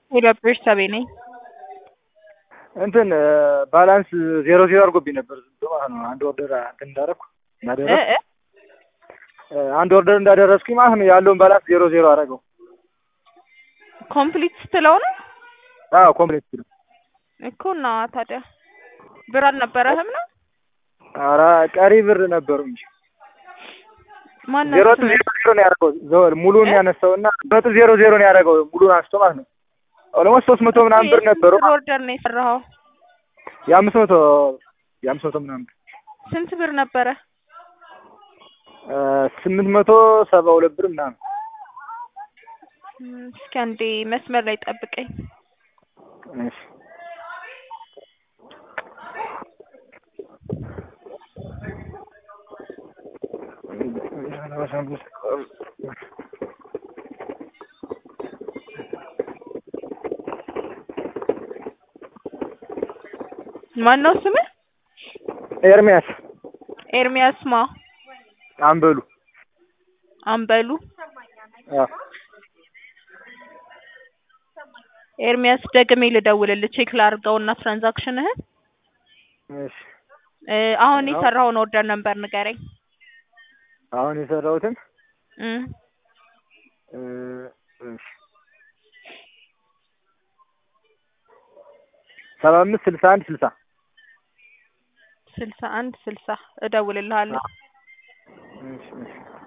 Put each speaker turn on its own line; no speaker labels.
የኢትዮጵያ ሰቤ ነኝ።
እንትን ባላንስ ዜሮ ዜሮ አድርጎብኝ ነበር ዝም ብሎ ማለት ነው። አንድ ኦርደር እንትን እንዳደረኩ እንዳደረኩ
እ እ
አንድ ኦርደር እንዳደረስኩኝ ማለት ነው ያለውን ባላንስ ዜሮ ዜሮ አደረገው።
ኮምፕሊት ስትለው ነው
አዎ ኮምፕሌት ነው።
እኮ እና ታዲያ ብር አልነበረህም ነው?
ኧረ ቀሪ ብር ነበሩ እንጂ
ማነው
ዜሮ
ስምህ?
ዜሮ ዜሮ ነው ያደረገው። ዘ- ሙሉን
እ?
ያነሳው እና ነጥብ ዜሮ ዜሮ ነው ያደረገው ሙሉን አንስቶ ማለት ነው። ኦልሞስት ሶስት መቶ ምናምን ብር ነበሩ።
ስንት ኦርደር ነው የሰራኸው?
የአምስት መቶ የአምስት መቶ ምናምን ብር
ስንት ብር ነበረ?
እ ስምንት መቶ ሰባ ሁለት ብር ምናምን
እም፣ እስኪ አንዴ መስመር ላይ ጠብቀኝ።
እሺ
ማነው ስምህ?
ኤርሚያስ
ኤርሚያስ ማ
አንበሉ
አንበሉ
አዎ
ኤርሚያስ ደግሜ ልደውልልህ ቼክ ላድርገውና ትራንዛክሽንህን
እሺ
እ አሁን የሰራኸውን ኦርደር ነበር ንገረኝ።
አሁን የሰራሁትን
እም
እ እሺ ሰባ አምስት ስልሳ አንድ ስልሳ
ስልሳ አንድ ስልሳ እደውልልሃለሁ።
እሺ እሺ